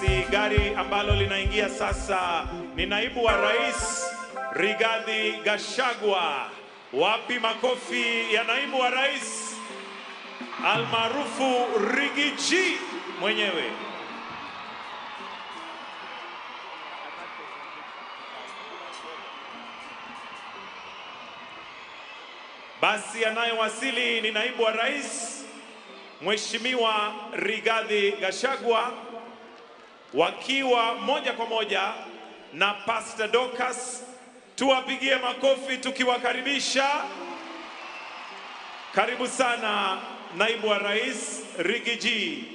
Basi gari ambalo linaingia sasa ni naibu wa rais Rigathi Gachagua. Wapi makofi ya naibu wa rais almaarufu Rigiji mwenyewe. Basi anayewasili ni naibu wa rais Mheshimiwa Rigathi Gachagua wakiwa moja kwa moja na Pastor Dorcas. Tuwapigie makofi tukiwakaribisha. Karibu sana naibu wa rais Rigiji.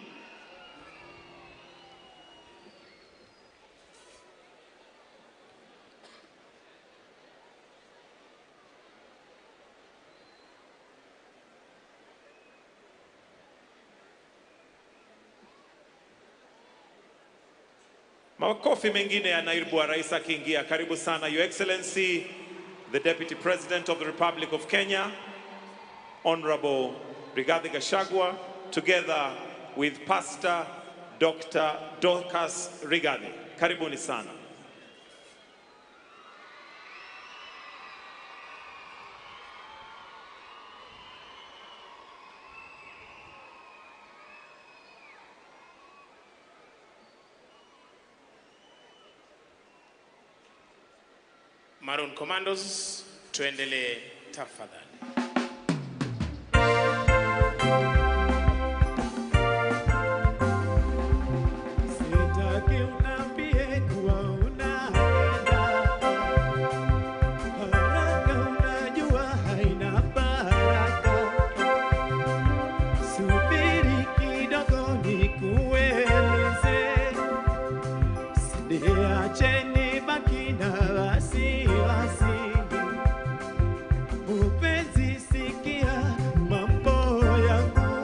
Makofi mengine ya naibu wa rais akiingia. Karibu sana Your Excellency the Deputy President of the Republic of Kenya Honorable Rigathi Gachagua together with Pastor Dr. Dorcas Rigathi. Karibuni sana. Maroon Commandos, tuendelee tafadhali. Sitaki uniambie kuwa unaenda haraka, unajua haina baraka. Subiri kidogo nikueleze, siniacheni baki na wasiwasi. Mpenzi, sikia mambo yangu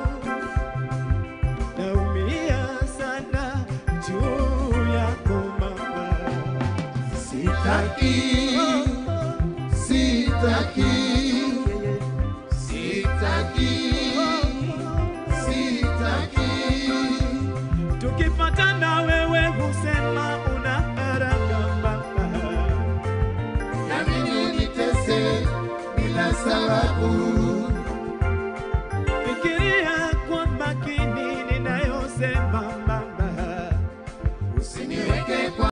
naumia sana juu yako mama, Sitaki, sitaki